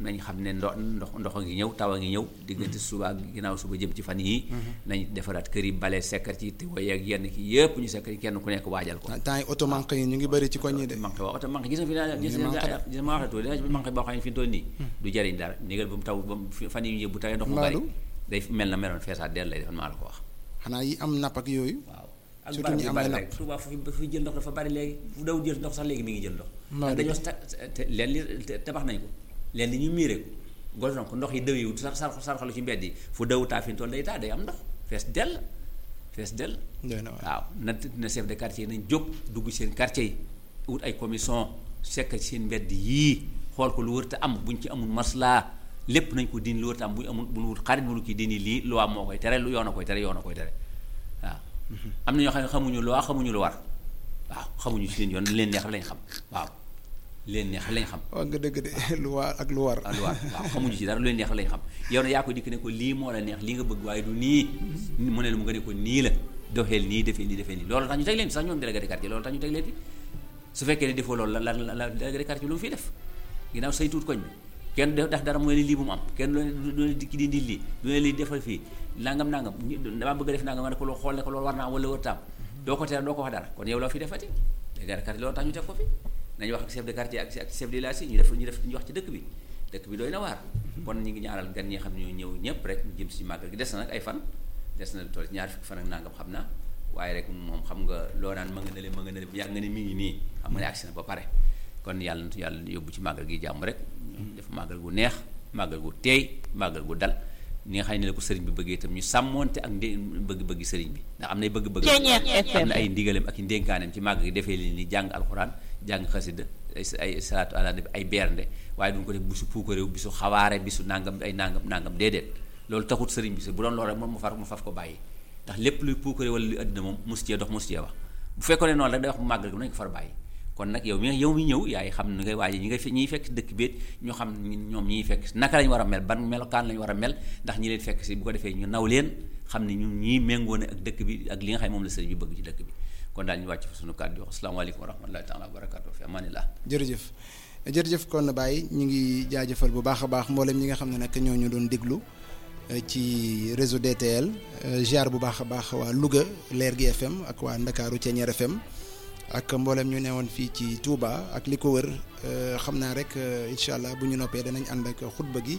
nañ xam ne ndox ndox ndox a ngi ñëw taw a ngi ñëw diggante suba ak ginnaaw suba jëm ci fan yii nañ defaraat kër yi bale sekkar ci te woy ak yenn ki yëpp ñu sekkar kenn ku nekk waajal ko temps yi oto manqué yi ñu ngi bëri ci koñ yi de manqué waaw oto manqué gis nga fi naa gis manqué nga gis nga ma wax la tuuti dina ci manqué boo xam ne fi mu toll nii du jariñ dara négal ba mu taw ba mu fan yi ñu bu tawee ndox mu bari Mbaadu? day mel na meloon feesaat dell lay defal maa la ko wax xanaa yi am napp ak yooyu waaw ak Surtout barab ñi yu am bari ay rek napp. Touba fu fi jël ndox dafa bari léegi fu daw jël ndox sax léegi mi ngi jël ndox Maa ndax dëgg. dañoo ta te leen li te- tabax nañ ko leen li ñu miiree ko gol ko ndox yi dëw yi sar sar sarxalu ci mbedd yi fu daw taa fi mu toll day taa day am ndox fees dell fees dell doy na waar waaw na na chef de quartier nañ jóg dugg seen quartier yi wut ay commission sekk ci seen mbedd yii xool ko lu wër te am buñ ci amul maslaa lépp nañ ko dindi lu wër te am bu ñu amul bu ñu wut xarit bu ñu kii dindi lii loi moo koy tere lu yoon a koy tere yoon a koy tere waaw am na ñoo xam ne xamuñu loi xamuñu lu war waaw xamuñu seen yoon leen neex lañ xam waaw leen neex lañ xam wax nga dëgg de lu waar ak lu war ah lu war waaw xamuñu ci dara lu leen neex lañ xam yow na yaa ko dikk ne ko lii moo la neex lii nga bëgg waaye du nii mu ne la mu nga ne ko nii la doxeel nii defee nii defee nii loolu tax ñu teg leen fi sax ñoom délégué de quartier loolu tax ñu teg leen fi su fekkee ne defoo loolu la la la délégué de quartier lu mu fiy def ginnaaw say tuut koñ bi kenn def def dara mooy ne lii bu mu am kenn du du ne dikki dindi lii du ne lii defal fii nangam nangam ñi- damaa bëgg a def nangam nga ne ko loo xool ne ko loolu war naa am wala wër taam doo ko tere doo ko wax dara kon yow loo fi defati délégué de quartier loolu tax ñu teg ko fi nañu wax ak chef de quartier ak ak chef de village yi ñu def ñu def ñu wax ci dëkk bi dëkk bi doy na waar kon ñu ngi ñaaral gan ñi xam ne ñoo ñëw ñëpp rek ñu jëm si màggal gi des na nag ay fan des na tool ñaar fukki fan ak nangam xam naa waaye rek moom xam nga loo naan ma nga ne le ma nga ne le yàgg nga ne mi ngi nii xam nga ne agsi na ba pare kon yàlla na yàlla yóbbu ci màggal gi jàmm rek ñu def màggal gu neex màggal gu teey màggal gu dal ni nga xam ne la ko sëriñ bi bëggee itam ñu sàmmoonte ak ndé bëgg-bëggi sëriñ bi ndax am nay bëgg-bëgg am na ay ndigalem ak i ndénkaanem ci màgg gi defee li ni jàng alxuraan jàng xasida ay ay salaatu ala nabi ay bernde waaye duñ ko def bisu puukaréew bisu xawaare bisu nangam ay nangam nangam déedéet loolu taxut sëriñ bi si bu doon loolu rek moom mu far mu faf ko bàyyi ndax lépp luy puukare wala luy àddina moom mosu cee dox mosu cee wax bu fekkoon ne noonu rek day wax mu màggal gi nañ ko far bàyyi kon nag yow mi yow mi ñëw yaay xam ni ngay waaje ñi ngay fe ñiy fekk dëkk béet ñoo xam ñoom ñiy fekk naka lañ war a mel ban melokaan lañ war a mel ndax ñi leen fekk si bu ko defee ñu naw leen xam ne ñun ñii méngoo ne ak dëkk bi ak li nga xam ne moom la sëriñ bi bëgg ci dëkk bi kon daal ñu wàcc fa sunu kàddu wax asalaamaaleykum wa rahmatullahi taala wa barakatu fi amanillah jërëjëf jërëjëf kon Baye ñu ngi jaajëfal bu baax a baax mboolem ñi nga xam ne nag ñoo ñu doon déglu eh, ci réseau DTL eh, ziar bu baax a baax waa Louga Leer gi FM ak waa Ndakaaru Ceeñeer FM ak mboolem ñu newoon fii ci Touba ak li ko wër eh, xam naa rek eh, incha allah bu ñu noppee danañ ànd ak xutba gi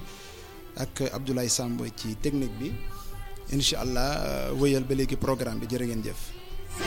ak Abdoulaye Samb ci technique bi incha allah eh, wëyal ba léegi programme bi jërë ngeen jëf.